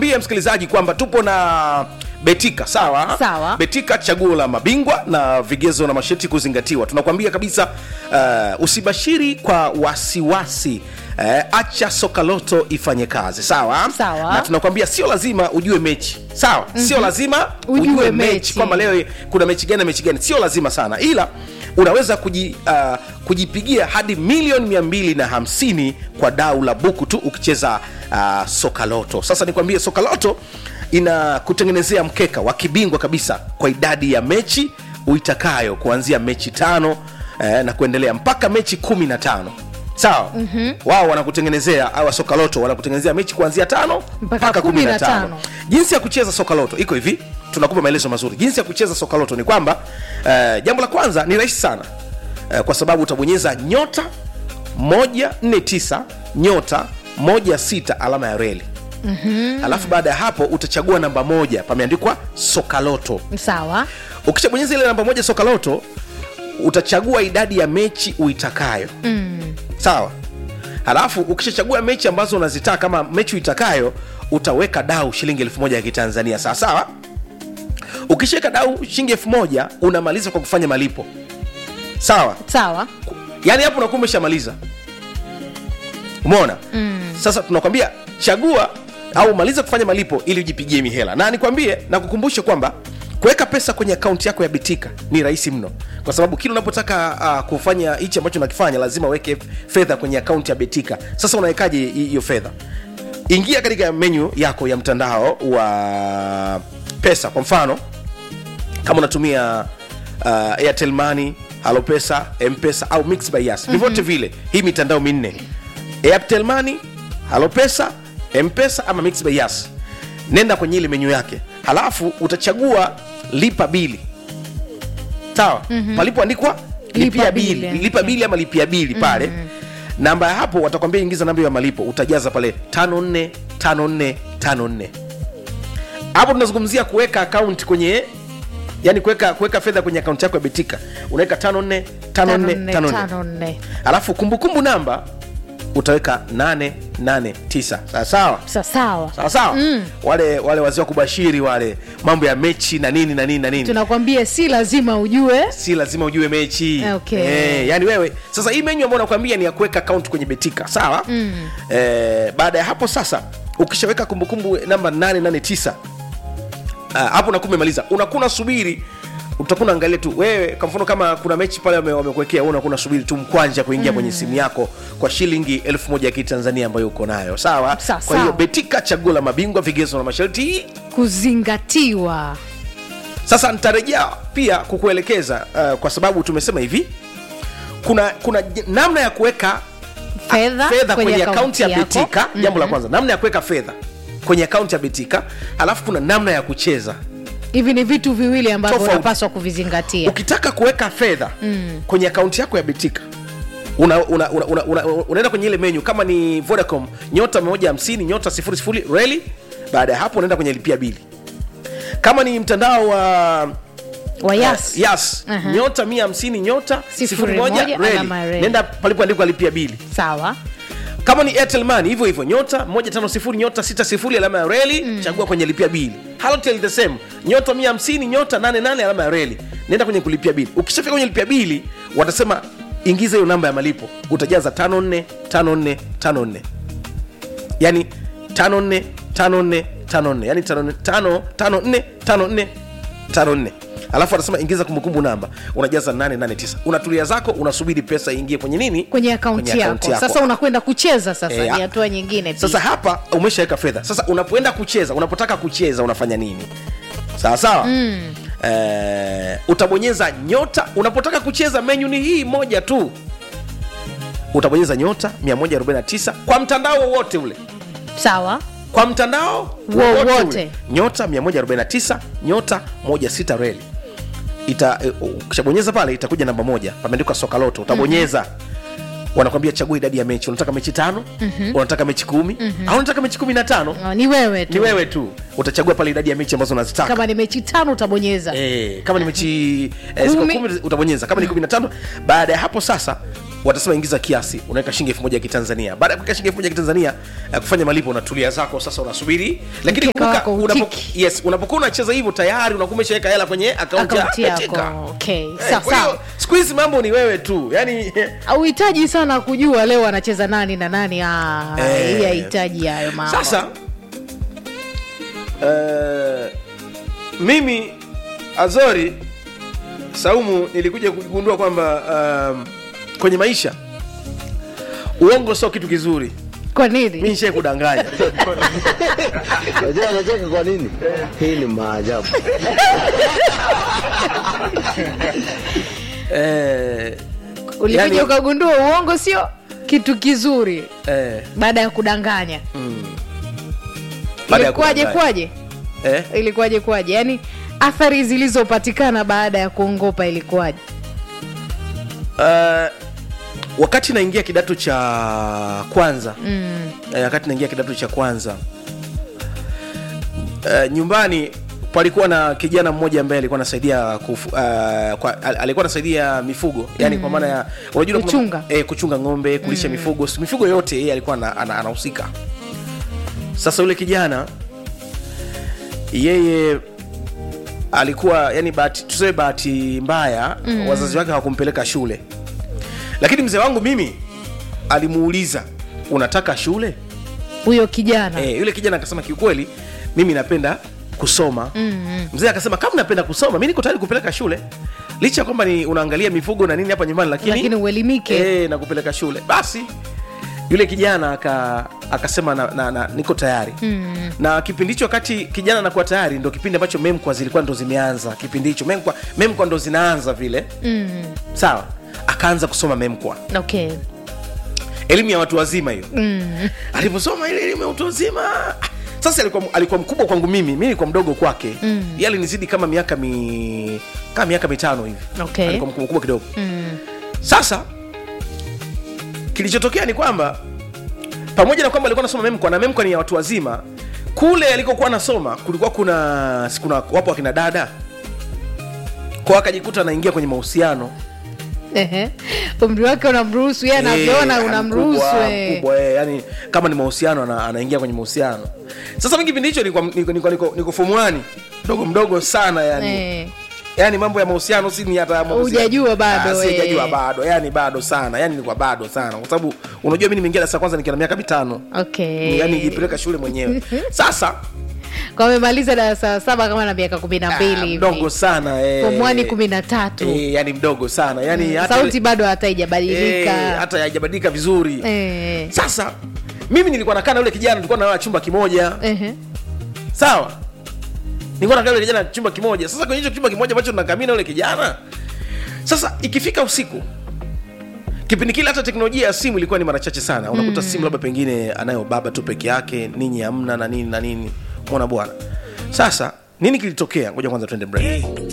nikwambie msikilizaji kwamba tupo na betika sawa Sawa. betika chaguo la mabingwa na vigezo na masharti kuzingatiwa tunakwambia kabisa uh, usibashiri kwa wasiwasi uh, acha sokaloto ifanye kazi sawa Sawa. na tunakwambia sio lazima ujue mechi sawa mm-hmm. sio lazima ujue, Ujue mechi, mechi. kwamba leo kuna mechi gani na mechi gani sio lazima sana ila unaweza kuji, uh, kujipigia hadi milioni 250 kwa dau la buku tu ukicheza uh, sokaloto sasa nikwambie sokaloto ina kutengenezea mkeka wa kibingwa kabisa kwa idadi ya mechi uitakayo kuanzia mechi tano eh, na kuendelea mpaka mechi kumi na tano sawa mm-hmm. wao wanakutengenezea au sokaloto wanakutengenezea mechi kuanzia tano Mpaka mpaka kumi na 15. tano jinsi ya kucheza sokaloto iko hivi tunakupa maelezo mazuri jinsi ya kucheza sokaloto ni kwamba uh, jambo la kwanza ni rahisi sana uh, kwa sababu utabonyeza nyota 149 nyota 16 alama ya reli mm-hmm. alafu baada ya hapo utachagua namba moja pameandikwa sokaloto sawa ukishabonyeza ile namba moja sokaloto utachagua idadi ya mechi uitakayo mm. sawa halafu ukishachagua mechi ambazo unazitaka kama mechi uitakayo utaweka dau shilingi elfu moja ya kitanzania sawa sawa ukishaweka dau shilingi elfu moja unamaliza kwa kufanya malipo sawa sawa yaani hapo unakuwa umeshamaliza umeona mm. sasa tunakwambia chagua au maliza kufanya malipo ili ujipigie mihela na nikwambie na kukumbushe kwamba kuweka pesa kwenye akaunti yako ya bitika ni rahisi mno kwa sababu kila unapotaka uh, kufanya hichi ambacho unakifanya lazima uweke fedha kwenye akaunti ya betika sasa unawekaje hi- hiyo fedha ingia katika menyu yako ya mtandao wa pesa kwa mfano kama unatumia uh, airtel money halopesa mpesa au mix by yas vyovyote vile hii mitandao minne airtel money halopesa mpesa ama mix by yas nenda kwenye ile menyu yake halafu utachagua lipa bili sawa mm-hmm. palipoandikwa lipia Lipa bili bili, lipa bili ama lipia bili pale namba ya hapo watakwambia ingiza namba ya malipo utajaza pale 545454 hapo tunazungumzia kuweka akaunti kwenye yani kuweka kuweka fedha kwenye akaunti yako ya betika unaweka 545454 tano nne alafu kumbukumbu namba utaweka 889 sawa sawa Sa- sawa sawa sawa mm. wale wale wazee wa kubashiri wale mambo ya mechi na nini na nini na nini tunakwambia si lazima ujue si lazima ujue mechi Okay. eh, yani wewe sasa hii menyu ambayo nakwambia ni ya kuweka akaunti kwenye betika sawa mm. eh, baada ya hapo sasa ukishaweka kumbukumbu namba 889 Ah, hapo unakuwa umemaliza unakuwa unasubiri utakuwa unaangalia tu wewe kwa mfano kama kuna mechi pale wame- wamekuwekea wewe unakuwa unasubiri tu mkwanja kuingia kwenye simu yako kwa shilingi elfu moja ya kitanzania ambayo uko nayo sawa Sa- kwa hiyo sawa. betika chaguo la mabingwa vigezo na masharti kuzingatiwa sasa nitarejea pia kukuelekeza uh, kwa sababu tumesema hivi kuna kuna j- namna ya kuweka fedha fedha kwenye akaunti ya yako. betika jambo la kwanza namna ya kuweka fedha kwenye akaunti ya betika alafu kuna namna ya kucheza hivi ni vitu viwili ambavyo Tofauti. unapaswa kuvizingatia ukitaka kuweka fedha mm. kwenye akaunti yako ya betika unaenda una, una, una, una, unaenda kwenye ile menyu kama ni vodacom nyota 150 nyota 00 reli baada ya hapo unaenda kwenye lipia bili kama ni mtandao wa wa yas Uh, yes. Aha. nyota 150 nyota Sifuri 01 moja, reli alama reli. nenda palipoandikwa lipia bili sawa kama ni airtel money hivyo hivyo nyota 150 nyota 60 alama ya reli mm. chagua kwenye lipia bili halotel the same nyota 150 nyota 88 alama ya reli nenda kwenye kulipia bili ukishafika kwenye lipia bili watasema ingiza hiyo namba ya malipo utajaza 54 54 54 yani 54 54 54 yani 54 54 54 54 alafu anasema ingiza kumbukumbu namba unajaza 889 unatulia zako unasubiri pesa iingie kwenye nini kwenye akaunti yako. sasa unakwenda kucheza sasa Eh, ni hatua nyingine pia. sasa hapa umeshaweka fedha sasa unapoenda kucheza unapotaka kucheza unafanya nini sawa sawa mm. eh, utabonyeza nyota unapotaka kucheza menyu ni hii moja tu utabonyeza nyota 149 kwa mtandao wowote ule sawa kwa mtandao Wowote. wowote ule. nyota 149 nyota 16 reli ita eh, ukishabonyeza pale itakuja namba moja pameandikwa sokaloto utabonyeza mm-hmm. wanakwambia chagua idadi ya mechi unataka mechi tano mm-hmm. unataka mechi kumi mm-hmm. au unataka mechi kumi na tano Ah, ni wewe tu ni wewe tu utachagua pale idadi ya mechi ambazo unazitaka kama ni mechi tano utabonyeza Eh, kama ni mechi eh, ziko Kumi. kumi utabonyeza kama ni kumi na tano baada ya hapo sasa watasema ingiza kiasi unaweka shilingi elfu moja ya kitanzania baada ya kuweka shilingi elfu moja ya kitanzania uh, kufanya malipo unatulia zako sasa unasubiri lakini Mkeka kumbuka wako unapo, hutiki. yes unapokuwa unacheza hivyo tayari unakuwa umeshaweka hela kwenye akaunti Akaunti ya yako, Betika. okay. Eh, Sawa, kwa hiyo sawa. siku hizi mambo ni wewe tu yani auhitaji sana kujua leo anacheza nani na nani ah, Eh. hii hahitaji hayo mambo sasa uh, mimi azori saumu nilikuja kugundua kwamba um, kwenye maisha uongo sio kitu kizuri kwa mi nini nishai kudanganya Unajua anacheka kwa nini? Hii ni maajabu. eh, ulikuja yani- ukagundua uongo sio kitu kizuri eh, baada ya kudanganya baada ya ilikuwaje kudanganya. kwaje eh, ilikuwaje kwaje yaani athari zilizopatikana baada ya kuongopa ilikuwaje uh, wakati naingia kidato cha kwanza mm. eh, wakati naingia kidato cha kwanza uh, nyumbani palikuwa na kijana mmoja ambaye alikuwa anasaidia kufu, uh, kwa, al- alikuwa anasaidia mifugo yani mm. kwa maana ya unajua kuna- Kuchunga. eh, kuchunga ng'ombe kulisha mm. mifugo mifugo yote yeye alikuwa ana- ana- anahusika sasa yule kijana yeye alikuwa yani bahati tuseme bahati mbaya mm. wazazi wake hawakumpeleka shule lakini mzee wangu mimi alimuuliza unataka shule huyo kijana e, yule kijana akasema kiukweli mimi napenda kusoma mm-hmm. mzee akasema kama napenda kusoma mi niko tayari kupeleka shule licha ya kwamba ni unaangalia mifugo na nini hapa nyumbani lakini, Lakini uelimike. e, na kupeleka shule basi yule kijana aka, akasema na, na, na, niko tayari mm. na kipindi hicho wakati kijana anakuwa tayari ndo kipindi ambacho memkwa zilikuwa ndo zimeanza kipindi hicho memkwa, memkwa ndo zinaanza vile mm. sawa akaanza kusoma memkwa okay elimu ya watu wazima hiyo mm. alivyosoma ile elimu ya watu wazima sasa alikuwa, alikuwa mkubwa kwangu mimi mi nilikuwa mdogo kwake mm. ye alinizidi kama miaka mi kama miaka mitano hivi Okay. alikuwa mkubwa mkubwa kidogo mm. sasa kilichotokea ni kwamba pamoja na kwamba alikuwa anasoma memkwa na memkwa ni ya watu wazima kule alikokuwa anasoma kulikuwa kuna si kuna wapo wakina dada kwa akajikuta anaingia kwenye mahusiano Ehe. umri wake unamruhusu yeye anavyoona Eh, unamruhusu mkubwa, eh. mkubwa, eh, yani kama ni mahusiano ana, anaingia kwenye mahusiano sasa mi kipindi hicho niko, niko, niko, niko, niko fomuani mdogo mdogo sana yani Eh. yani mambo ya mahusiano si ni hata mahusiano. Hujajua bado, Ah, sijajua eh. bado yani bado sana yani nilikuwa bado sana kwa sababu unajua mi nimeingia darasa la kwanza nikiwa na miaka mitano okay yani nijipeleka shule mwenyewe sasa kwa amemaliza darasa la saba kama na miaka kumi na ah, mbili mdogo sana eh, fomwani kumi na tatu eh, yani mdogo sana yani hata- sauti bado hata eh, haijabadilika hata haijabadilika vizuri Eh. sasa mimi nilikuwa nakaa na yule kijana tulikuwa nalala chumba kimoja Ehe. sawa nilikuwa nakaa na yule kijana chumba kimoja sasa kwenye hicho chumba kimoja ambacho tunakamia na yule kijana sasa ikifika usiku kipindi kile hata teknolojia ya simu ilikuwa ni mara chache sana unakuta simu labda pengine anayo baba tu peke yake ninyi hamna na nini na nini mona bwana sasa nini kilitokea ngoja kwanza tuende break